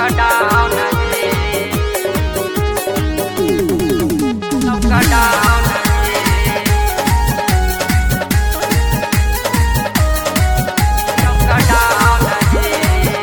Lockdown जी Lockdown जी Lockdown जी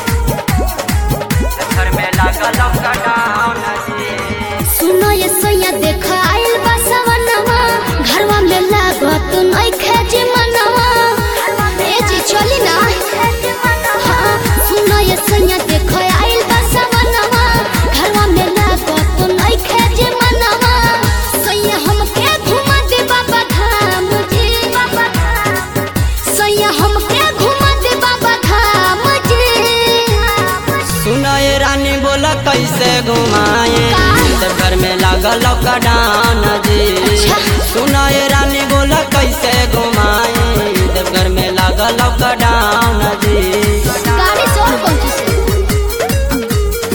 घर में लगा Lockdown जी सुनो ये सैया देख आइल बा सवनवा घरवा में लागत नइखे जे मनवा ए जी चली ना हाँ, सुनो ये सैया देख आइल बा सवनवा घरवा में लागत नइखे जे मनवा सैया हमके घुमा दे बाबा धाम जी बाबा धाम सैया हमके घुमा दे बाबा धाम जी सुनो ये रानी बोला कैसे घुमाए जब घर में लागल लॉकडाउन जी अच्छा। सुनो ये रानी बोला कैसे घुमाए जब घर में लागल लॉकडाउन जी गाड़ी से और कौन चीज से?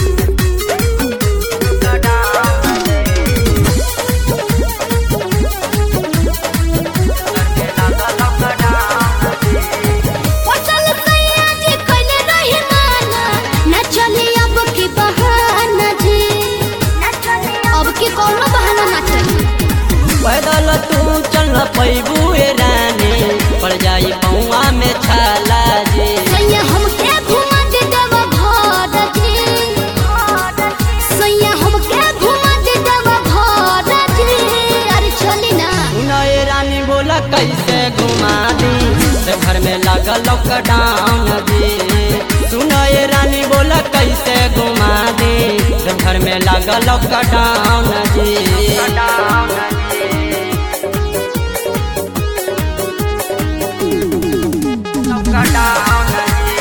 पटल सैया जी कइले रही माना, ना चली अब की बहाना जी। अब की कौनो बहाना ना चली पैदल तू चल पैबू ए रानी पड़ जाई पौआ में छाला जी सैया हमके घुमा दे देवा घर जी सैया हमके घुमा दे देवा घर जी अरे चली ना सुनो ये रानी बोला कैसे घुमा दी जब घर में लागल लॉकडाउन जी सुनो ये रानी बोला कैसे घुमा दी जब घर में लागल लॉकडाउन जी लॉकडाउन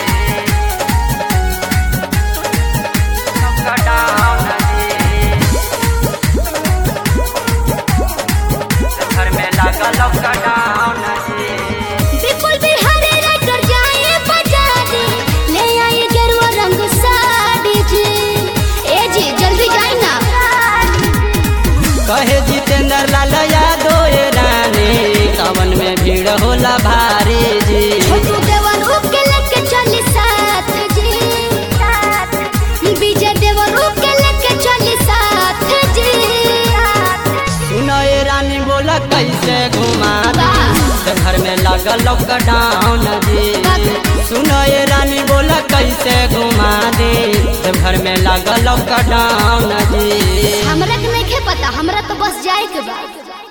घर में लागल लॉकडाउन जी बिल्कुल बिहारी राइटर जाए बाजारे ले आए गेरुआ रंग साड़ी जी ए जी जल्दी जाए ना कहे जितेंद्र लाल यादव ये रानी सावन में भीड़ होला भारी जी छोटू देवर के लेके चली साथ जी विजय देवर के लेके चली साथ जी सुनो ये रानी बोला कैसे घुमा दी तो घर में लागल लॉकडाउन जी सुनो ये रानी बोला कैसे घुमा दी तो घर में लागल लॉकडाउन जी हमरा के नहीं पता हमरा तो बस जाए के बा